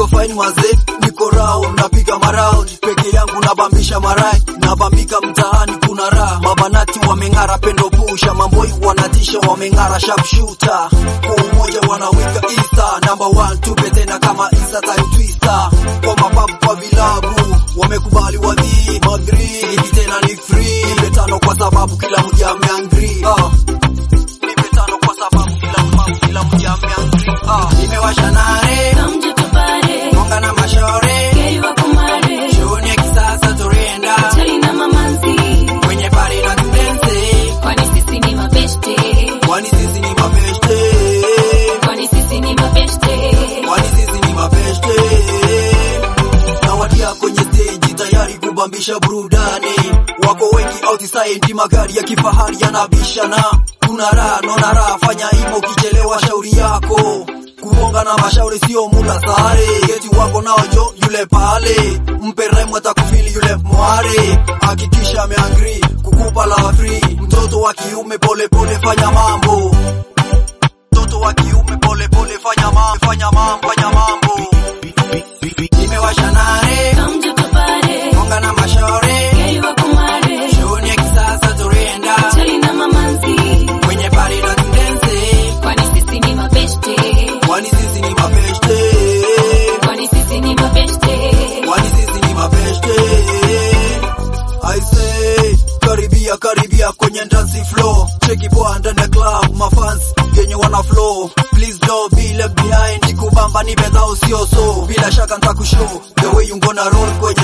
niko fine mazee, niko rao, napiga maround peke yangu, nabambisha marai, nabambika mtaani, kuna raha. Mabanati wameng'ara, pendo pusha, mamboi wanatisha, wameng'ara, sharpshooter kwa umoja wanawika isa number one, tupe tena kama isa time twister, kwa mababu kwa vilabu wamekubali wadhi madri, hivi tena ni free, nipe tano kwa sababu kila mja ameangri ah. Nipe tano kwa sababu kila mbabu kila mja ameangri ah. Nimewasha nare Kamje tupare, Monga na mashore geri wako mare, Shughuli ya kisasa turenda chali na mamanzi, Kwenye pari na tudense kwani sisi ni mabeshte, Kwani sisi ni mapeshte kwani sisi ni mabeshte. Kwani sisi ni mapeshte Nawadia kwenye stage tayari kubambisha burudani Wako wengi outside magari ya kifahari yanabishana Kuna raha nona raha fanya imo kichelewa shauri yako Kuonga na mashauri sio muda sare Geti wako nao jo yule pale Mpe rhyme atakufili yule mware Hakikisha ameangri kukupa la free Mtoto wa kiume pole pole fanya mambo Mtoto wa kiume pole pole fanya mambo fanya mambo fanya mambo Nimewasha nare Kamje tupare, Monga na mashore geri wako mare, Shughuli ya kisasa turenda chali na mamanzi, Kwenye pari na tudense kwani sisi ni mabeshte, Kwani sisi ni mapeshte kwani sisi ni mabeshte. Kwani sisi ni mapeshte I say Karibia karibia kwenye dance floor Cheki poa ndani ya club Mafans yenye wana flow Please don't be left behind Nikubamba ni bedha usio so Bila shaka ntakushow The way you gonna roll kwenye